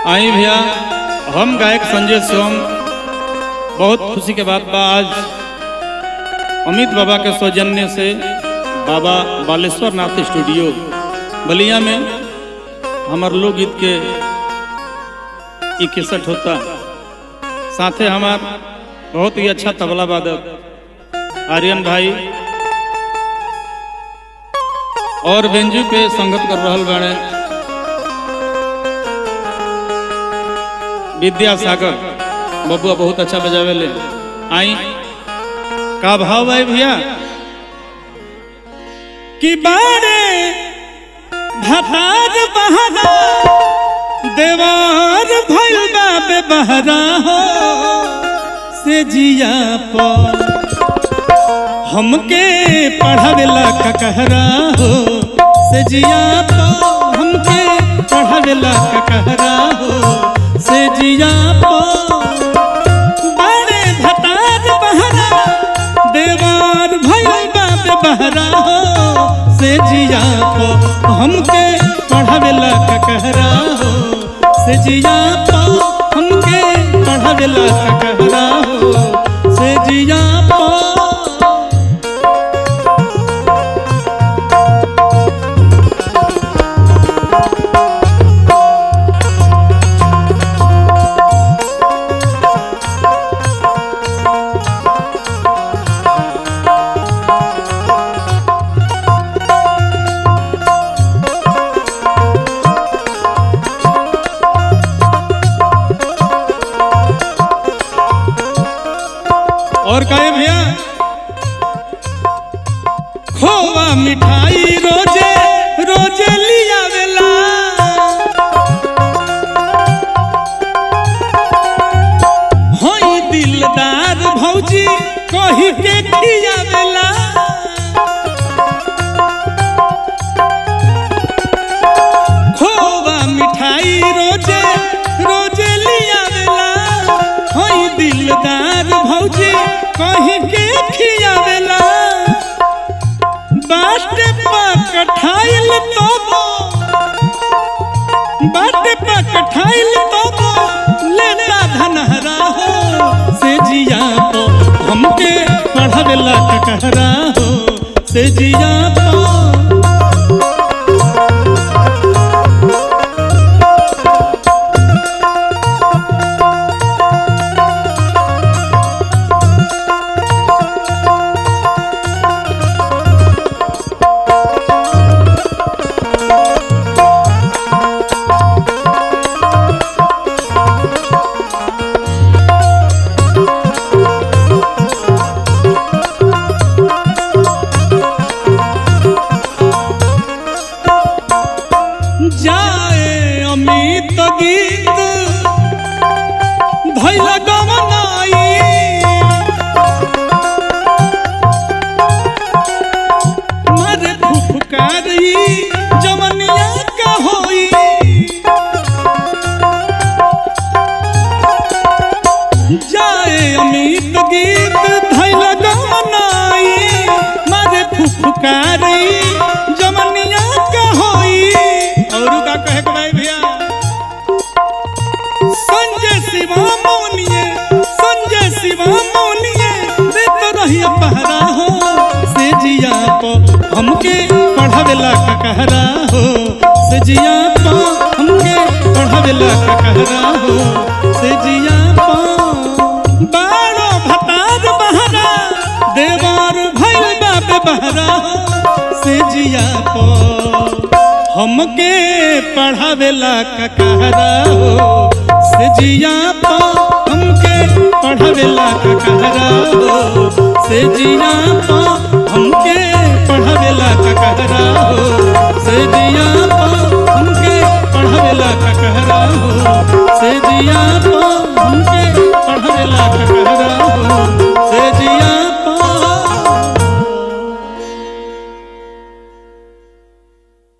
आई भैया हम गायक संजय शिवम बहुत खुशी के बात बा आज अमित बाबा के सौजन्य से बाबा बालेश्वर नाथ स्टूडियो बलिया में हमार लोकगीत के ई केसट होता साथे हमार बहुत ही अच्छा तबला वादक आर्यन भाई और बेंजू पे संगत कर रहल बाड़े विद्यासागर बबुआ बहुत अच्छा बजावे ले आई का भाव भाई भैया कि बारे भतार बहरा देवार भइल बाबे बहरा हो से जिया पर हमके पढ़ावेला ककहरा हो से जिया पर हमके पढ़ावेला ककहरा हो से जिया पर बड़े भतार बहरा देवार भइल बाबे बहरा हो से जिया पर हमके पढ़ावेला ककहरा हो से जिया पर हमके पढ़ावेला ककहरा हो से जिया पर और कहे भैया खोवा मिठाई रोजे रोजे लिया वेला होई दिलदार भौजी कही के खिया वेला खोवा मिठाई रोजे रोजे लिया वेला होई दिलदार भौजी कहीं के खियावेला बाटे पकठाइल तोबो बाटे पकठाइल तोबो लेता धनहरा हो से जिया पो हमके पढ़ावेला ककहरा हो से जिया पो जाए अमित गीत धैल गमनाई मारे फुफकारी जमनिया का होई जाए अमित गीत धैल गमनाई मारे फुफकारी जमनिया का होई और का कहे के भाई भैया संजय शिवा मौनिए संजय शिवा मौनिए रे तो रहिया पहरा हो से जिया पो हमके पढ़ावेला का कहरा हो से जिया पो हमके पढ़ावेला का कहरा हो से जिया पो बारो भतार बहरा देवार भइल बाबे बहरा हो से जिया पो हमके पढ़ावेला ककहरा हो से जिया पा हमके पढ़ावेला ककहरा हो से जिया पा हमके पढ़ावेला ककहरा हो से जिया पा हमके पढ़ावेला ककहरा हो से जिया पा